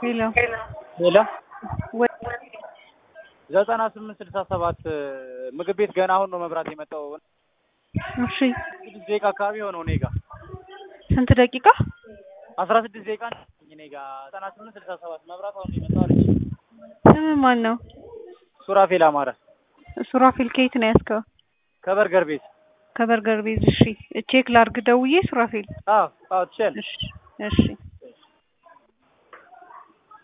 ሄሎ ሄሎ ወይ ዘጠና ስምንት ስልሳ ሰባት ምግብ ቤት ገና አሁን ነው መብራት የመጣው። እሺ ስድስት ደቂቃ አካባቢ የሆነው እኔ ጋ ስንት ደቂቃ? አስራ ስድስት ደቂቃ ነው እኔ ጋ ዘጠና ስምንት ስልሳ ሰባት መብራት አሁን ነው የመጣው አለች። ስም ማን ነው? ሱራፌል አማረ ሱራፌል ከየት ነው ያዝከው? ከበርገር ቤት። ከበርገር ቤዝ። እሺ ቼክ ላርግ ደውዬ ሱራፌል። አዎ አዎ ትችያለሽ። እሺ እሺ